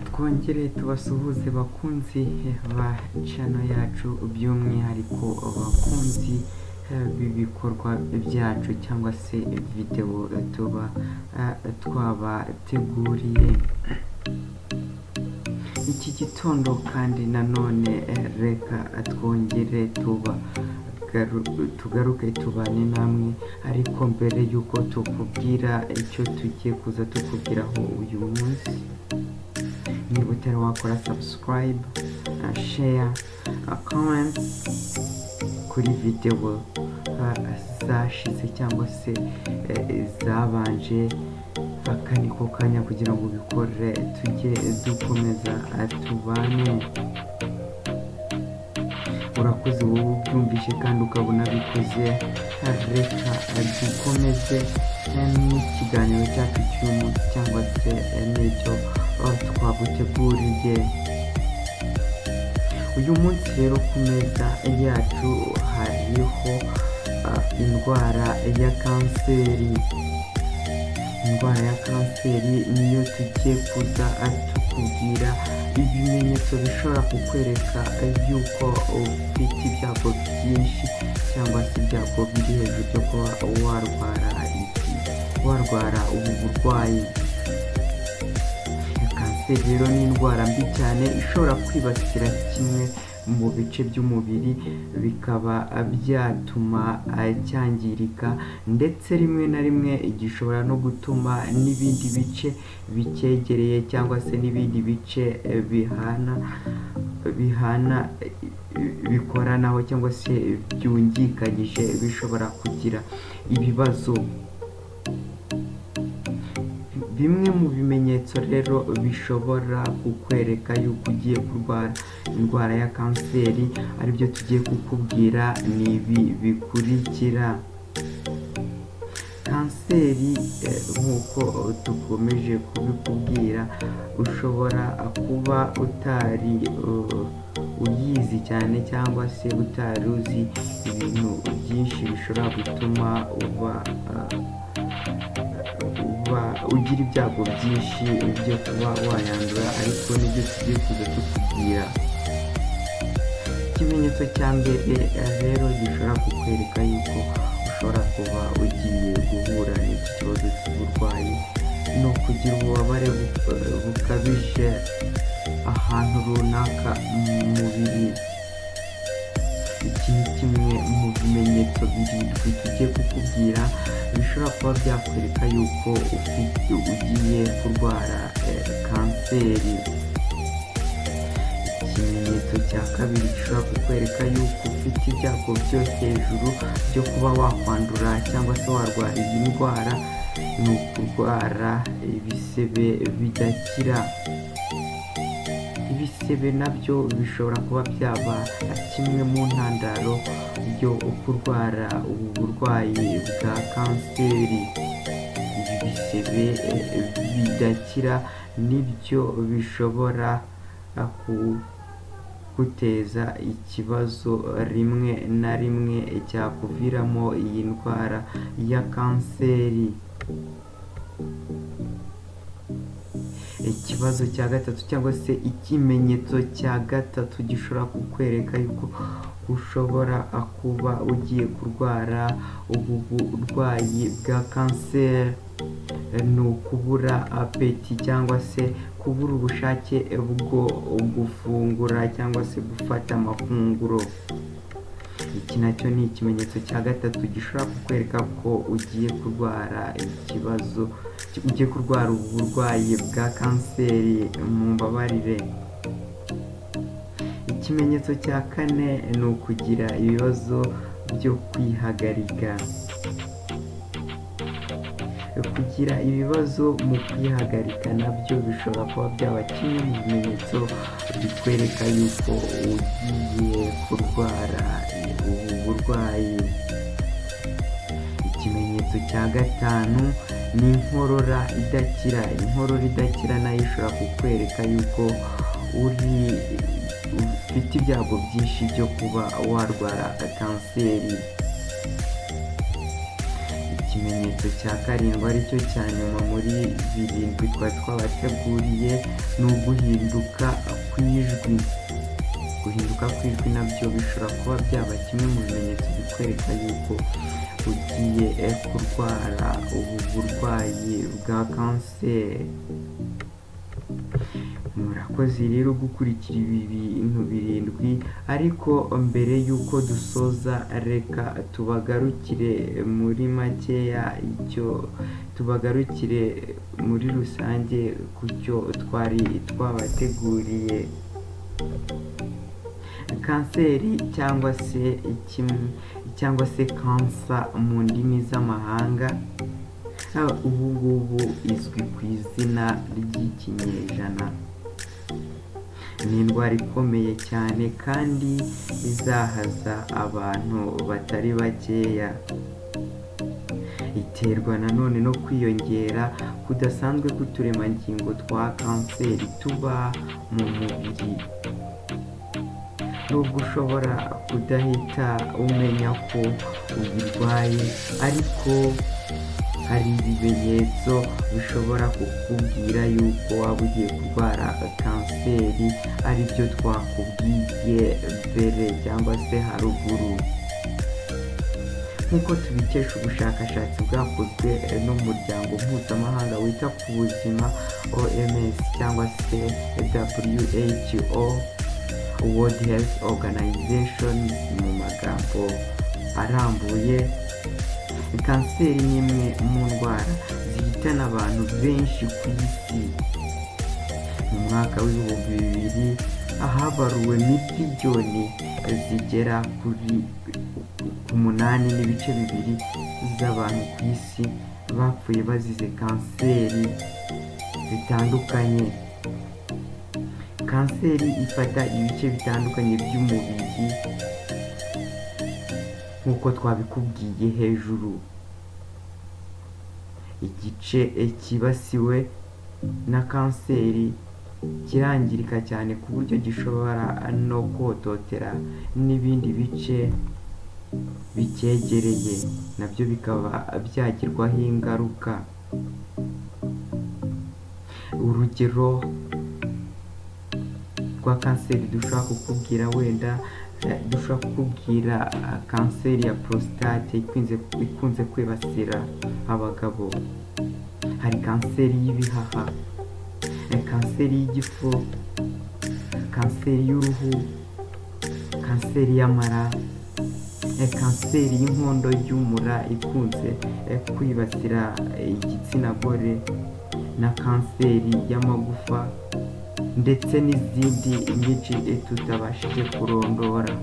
twongere tubasuhuze bakunzi ba channel yacu by'umwihariko abakunzi b'ibikorwa byacu cyangwa se video tuba twabateguriye iki gitondo kandi nanone reka twongere tuba tugaruke tubane namwe ariko mbere y'uko tukubwira icyo tugiye kuza tukubwiraho uyu munsi niba utari wakora subscribe share comment kuri videwo zashize cyangwa se zabanje aka ni ko kanya kugira ngo ubikore tujye dukomeza tubane urakoze wowe ubyumvise kandi ukabona bikoze reka dukomeze n'ikiganiro cyacu cy'uyu munsi cyangwa se n'icyo twaguteguriye uyu munsi rero ku meza yacu hariho indwara ya kanseri indwara ya kanseri niyo tugiye kuza tukubwira ibimenyetso bishobora kukwereka yuko ufite ibyago byinshi cyangwa se ibyago biri hejuru byo kuba warwara warwara ubu burwayi kanseri rero ni indwara mbi cyane ishobora kwibasira kimwe mu bice by'umubiri bikaba byatuma cyangirika ndetse rimwe na rimwe gishobora no gutuma n'ibindi bice bicyegereye cyangwa se n'ibindi bice bihana bihana bikoranaho cyangwa se byungikanyije bishobora kugira ibibazo bimwe mu bimenyetso rero bishobora kukwereka yuko ugiye kurwara indwara ya kanseri aribyo tugiye kukubwira ni ibi bikurikira kanseri nk'uko dukomeje kubikubwira ushobora kuba utari uyizi cyane cyangwa se utari uzi ibintu byinshi bishobora gutuma uba ugira ibyago byinshi byo kuba wayandura ariko nibyo tugiye kuza tukubwira ikimenyetso cya mbere rero gishobora kukwereka yuko ushobora kuba ugiye guhura n'iki kibazo cy'uburwayi ni ukugira ububabare bukabije ahantu runaka mu mubiri iki ni kimwe mu bimenyetso birindwi tugiye kukubwira bishobora kuba byakwereka yuko ugiye kurwara kanseri ikimenyetso cya kabiri gishobora kukwereka yuko ufite ibyago byo hejuru byo kuba wakwandura cyangwa se warwara iyi ndwara ni ukurwara ibisebe bidakira ibisebe nabyo bishobora kuba byaba kimwe mu ntandaro yo kurwara ubu burwayi bwa kanseri ibi bisebe bidakira nibyo bishobora guteza ikibazo rimwe na rimwe cyakuviramo iyi ndwara ya kanseri ikibazo cya gatatu cyangwa se ikimenyetso cya gatatu gishobora kukwereka yuko ushobora kuba ugiye kurwara ubu burwayi bwa kanseri ni ukubura apeti cyangwa se kubura ubushake bwo gufungura cyangwa se gufata amafunguro iki nacyo ni ikimenyetso cya gatatu gishobora kukwereka ko ugiye kurwara ikibazo ugiye kurwara uburwayi bwa kanseri mu mbabarire ikimenyetso cya kane ni ukugira ibibazo byo kwihagarika kugira ibibazo mu kwihagarika nabyo bishobora kuba byaba kimwe mu bimenyetso bikwereka yuko ugiye kurwara ubu burwayi ikimenyetso cya gatanu ni inkorora idakira inkorora idakira nayo ishobora kukwereka yuko uri ufite ibyago byinshi byo kuba warwara kanseri ikimenyetso cya karindwi aricyo cya nyuma muri birindwi twari twabateguriye ni uguhinduka kw'ijwi guhinduka kw'ijwi nabyo bishobora kuba byaba kimwe mu bimenyetso bikwereka yuko ugiye eh, kurwara ubu burwayi bwa kanseri murakoze rero gukurikira ibi bintu birindwi ariko mbere y'uko dusoza reka tubagarukire muri makeya icyo tubagarukire muri rusange ku cyo twari twabateguriye kanseri cyangwa se ikimwe cyangwa se kansa mu ndimi z'amahanga ubu ngubu izwi ku izina ry'ikinyejana ni indwara ikomeye cyane kandi izahaza abantu batari bakeya iterwa nanone no kwiyongera kudasanzwe k'uturemangingo twa kanseri tuba mu mubiri nubwo ushobora kudahita umenya ko uyirwaye ariko hari ibimenyetso bishobora kukubwira yuko waba ugiye kurwara kanseri aribyo twakubwiye mbere cyangwa se haruguru nk'uko tubikesha ubushakashatsi bwakozwe n'umuryango mpuzamahanga wita ku buzima oms cyangwa se who world health organization mu magambo arambuye kanseri ni imwe mu ndwara zihitana abantu benshi ku isi mu mwaka w'ibihumbi bibiri ahabaruwe miliyoni zigera kuri umunani n'ibice bibiri z'abantu ku isi bapfuye bazize kanseri zitandukanye kanseri ifata ibice bitandukanye by'umubiri nk'uko twabikubwiye hejuru igice cyibasiwe na kanseri kirangirika cyane ku buryo gishobora no kototera n'ibindi bice bicyegereye nabyo bikaba byagirwaho ingaruka urugero rwa kanseri dushobora kukubwira wenda dushobora kukubwira kanseri ya prostate ikunze, ikunze kwibasira abagabo hari kanseri y'ibihaha kanseri y'igifu kanseri y'uruhu kanseri y'amara kanseri y'inkondo y'umura ikunze kwibasira igitsina gore na kanseri y'amagufa ndetse n'izindi nyinshi tutabashije kurondora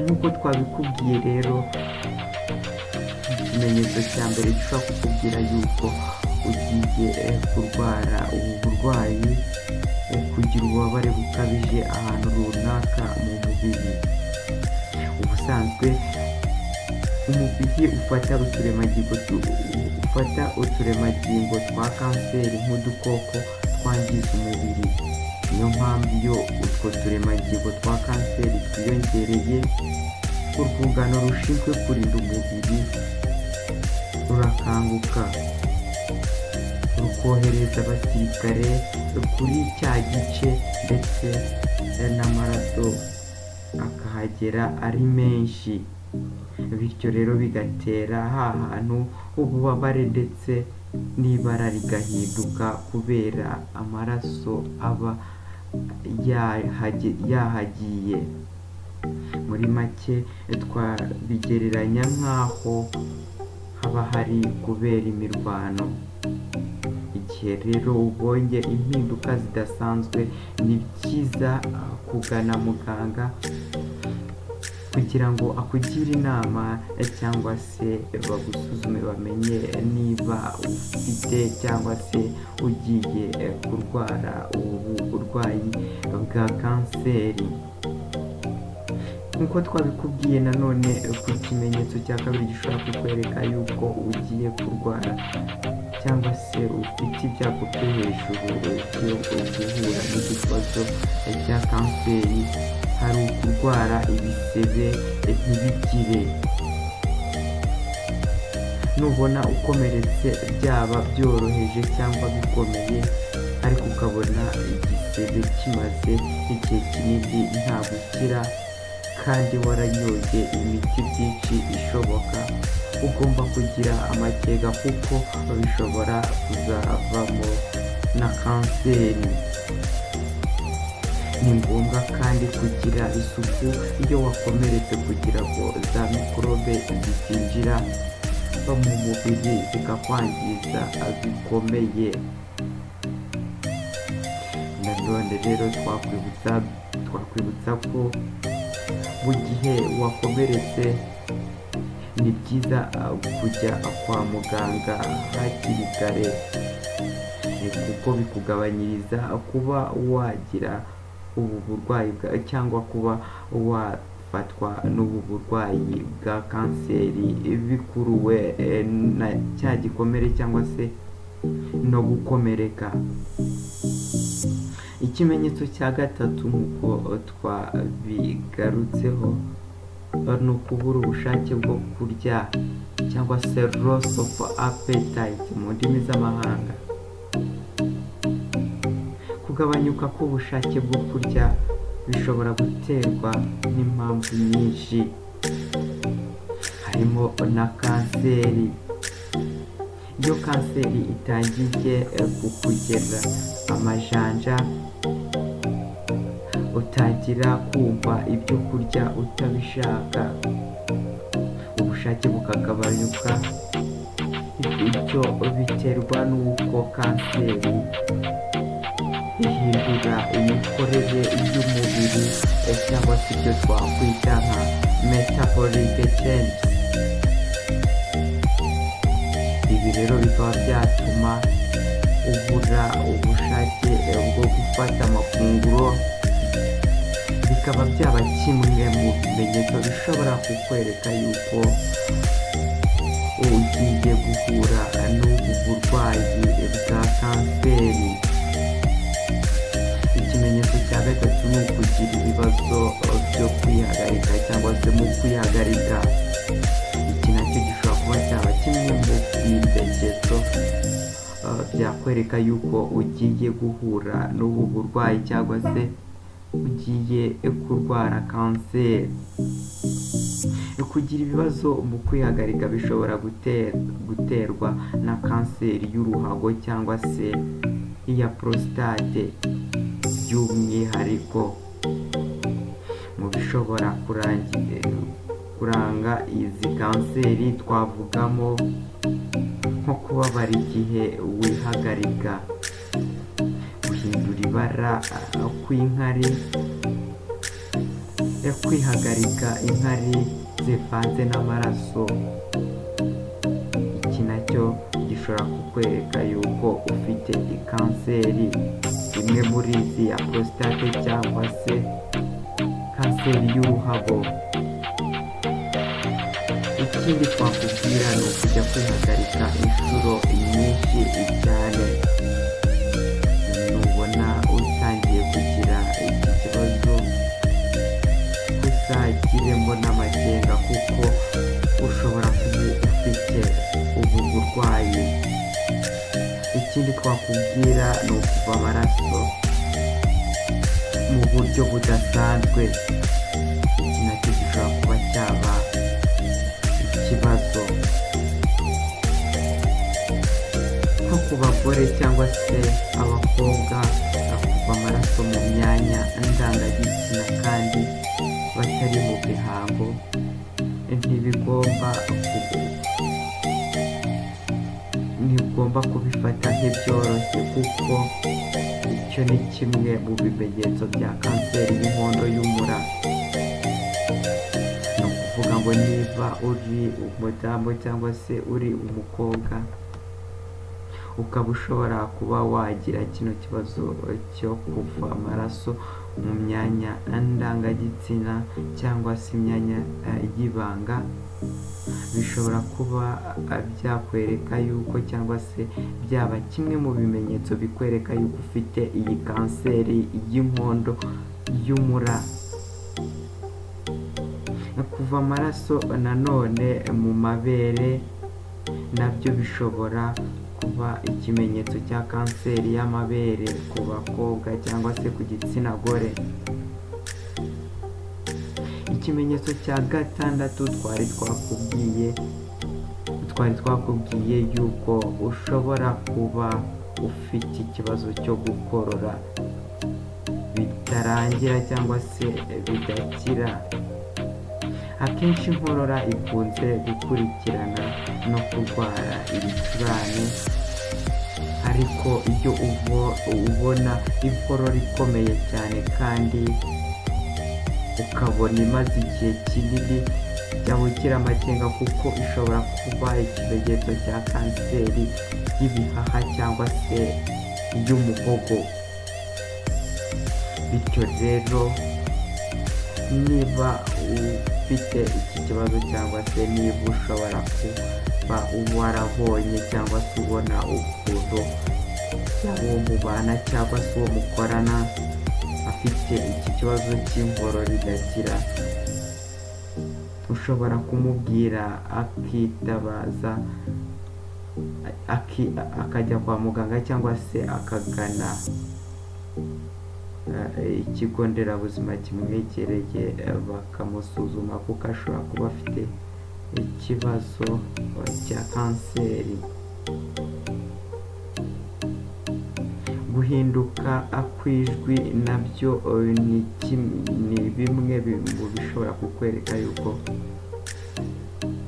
nk'uko twabikubwiye rero ikimenyetso cya mbere gishobora kukubwira yuko ugiye kurwara ubu burwayi kugira ububabare bukabije ahantu runaka mu mubiri ubusanzwe umubiri ufata uturemangingo ufata uturemangingo twa kanseri nk'udukoko twangiza umubiri niyo mpamvu iyo utwo turemangingo twa kanseri twiyongereye urwungano rushinzwe kurinda umubiri rurakanguka rukohereza abasirikare kuri cya gice ndetse n'amaraso akahagera ari menshi bityo rero bigatera hantu ububabare ndetse n'ibara rigahinduka kubera amaraso aba yahagiye muri make twabigereranya nk'aho haba hari kubera imirwano igihe rero ubonye impinduka zidasanzwe ni byiza kugana muganga kugira ngo akugire inama cyangwa se bagusuzume bamenye niba ufite cyangwa se ugiye kurwara ubu burwayi bwa kanseri nk'uko twabikubwiye nanone ku kimenyetso cya kabiri gishobora kukwereka yuko ugiye kurwara cyangwa se ufite ibyago byo hejuru byo guhura n'ikibazo cya kanseri hari ukurwara ibisebe ntibikire nubona ukomeretse byaba byoroheje cyangwa bikomeye ariko ukabona igisebe kimaze igihe kinini nta gukira kandi waranyoye imiti byinshi ishoboka ugomba kugira amakega kuko bishobora kuzavamo na kanseri ni ngombwa kandi kugira isuku iyo wakomeretse kugira ngo za mikorobe zitinjira mu mubiri zikakwangiza bikomeye nanone rero twakwibutsa twakwibutsa ko mu gihe wakomeretse ni byiza uh, kujya kwa muganga hakiri kare Eh, kuko bikugabanyiriza kuba wagira ubu burwayi bwa- cyangwa kuba wafatwa n'ubu burwayi bwa kanseri bikuruwe eh, na cya gikomere cyangwa se no gukomereka ikimenyetso cya gatatu nk'uko twabigarutseho ni ukubura ubushake bwo kurya cyangwa se loss of appetite mu ndimi z'amahanga kugabanyuka k'ubushake bwo kurya bishobora guterwa n'impamvu nyinshi harimo na kanseri iyo kanseri itangiye eh, kukugera amajanja utangira kumva ibyo kurya utabishaka ubushake bukagabanyuka ibyo biterwa n'uko kanseri ihindura imikorere y'umubiri eh, cyangwa se ibyo twakwita nka metabolic change ibi rero bikaba byatuma ubura ubushake eh, bwo gufata amafunguro bikaba byaba kimwe mu bimenyetso bishobora kukwereka yuko ugiye guhura n'ubu burwayi bwa kanseri ikimenyetso cya gatatu ni ukugira ibibazo byo kwihagarika cyangwa se mu kwihagarika iki nacyo gishobora kuba cyaba kimwe mu bimenyetso uh, byakwereka yuko ugiye guhura n'ubu burwayi cyangwa se ugiye kurwara kanseri kugira ibibazo mu kwihagarika bishobora gute- guterwa na kanseri y'uruhago cyangwa se iya prostate by'umwihariko mu bishobora kurangi- kuranga izi kanseri twavugamo nko kubabara igihe wihagarika guhindura ibara uh, kw'inkari eh, kwihagarika inkari zivanze n'amaraso iki nacyo gishobora kukwereka yuko ufite kanseri imwe muri izi ya prostate cyangwa se kanseri y'uruhabo ikindi twakubwira ni ukujya kwihagarika inshuro nyinshi cyane nubona utangiye kugira iki kibazo uzagiremo n'amakenga kuko ushobora kuba ufite ubu burwayi ikindi twakubwira ni ukuva amaraso mu buryo budasanzwe iki nacyo gishobora kuba cyaba ikibazo nko ku bagore cyangwa se abakobwa bakuva amaraso mu myanya ndangagitsina kandi batari mu bihango ntibigomba kugu- ntibigomba kubifata nk'ibyoroshye kuko icyo ni kimwe mu bimenyetso bya kanseri y'inkondo y'umura ni ukuvuga ngo niba uri umudamu cyangwa se uri umukobwa ukaba ushobora kuba wagira kino kibazo cyo kuva amaraso mu myanya ndangagitsina cyangwa se imyanya eh, y'ibanga bishobora kuba eh, byakwereka yuko cyangwa se byaba kimwe mu bimenyetso bikwereka yuko ufite iyi kanseri y'inkondo y'umura kuva amaraso nanone mu mabere nabyo bishobora kuba ikimenyetso cya kanseri y'amabere ku bakobwa cyangwa se ku gitsina gore ikimenyetso cya gatandatu twari twakubwiye twari twakubwiye yuko ushobora kuba ufite ikibazo cyo gukorora bitarangira cyangwa se bidakira akenshi inkorora ikunze gukurikirana no kurwara ibicurane ariko iyo ubo- ubona inkorora ikomeye cyane kandi ukabona imaze igihe kinini cyangwa ukiri amakenga kuko ishobora kuba ikimenyetso cya kanseri y'ibihaha cyangwa se iy'umuhogo bityo rero niba ufite iki kibazo cyangwa se niba ushobora kuba warabonye cyangwa se ubona ukuntu uwo mubana cyangwa se uwo mukorana afite iki kibazo cy'ingoro ridakira ushobora kumubwira akitabaza aki- akajya kwa muganga cyangwa se akagana eh, ikigo nderabuzima kimwegereye eh, bakamusuzuma kuko ashobora kuba afite ikibazo eh, cya kanseri guhinduka kw'ijwi nabyo eh, ni kim- ni bimwe mu bishobora kukwereka yuko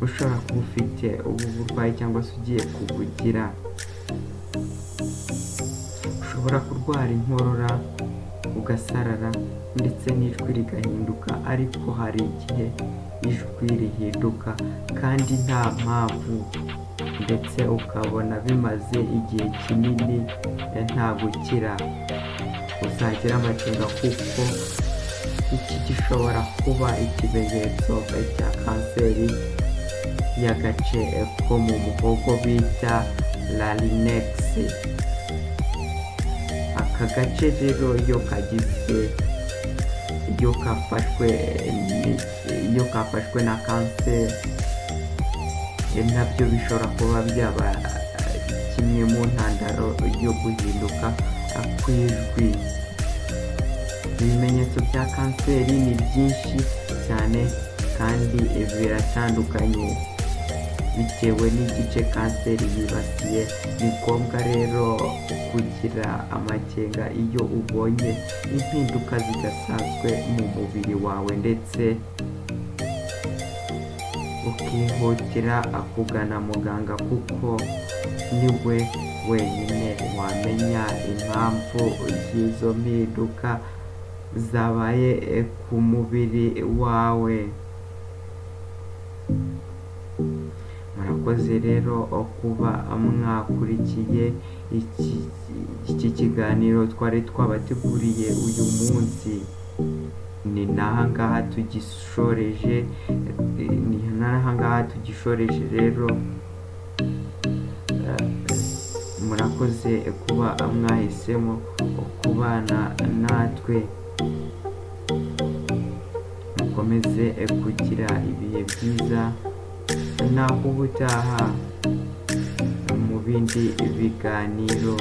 ushobora kuba ufite ubu burwayi cyangwa se ugiye kubugira ushobora kurwara inkorora ugasarara ndetse n'ijwi rigahinduka ariko hari igihe ijwi rihinduka kandi nta mpamvu ndetse ukabona bimaze igihe kinini eh, nta gukira uzagira amakenga kuko iki gishobora kuba ikimenyetso eh, cya kanseri y'agace eh, ko mu muhogo bita larinegisi aka gace rero iyo kagizwe iyo kafashwe ni- iyo kafashwe na kanseri eh, nabyo bishobora kuba byaba eh, kimwe mu ntandaro yo guhinduka eh, kw'ijwi ibimenyetso bya kanseri ni byinshi cyane kandi eh, biratandukanye bitewe n'igice kanseri yibasiye ni ngombwa rero kugira amakenga iyo ubonye impinduka zidasanzwe mu mubiri wawe ndetse ukihutira kugana muganga kuko niwe wenyine wamenya impamvu y'izo mpinduka zabaye eh, ku mubiri wawe murakoze rero kuba mwakurikiye iki iki kiganiro twari twabateguriye uyu munsi ni n'aha ngaha tugishoreje eh, ni n'aha ngaha tugishoreje rero Eh, murakoze kuba mwahisemo kubana natwe mukomeze eh, kugira ibihe byiza naho ubutaha mu bindi biganiro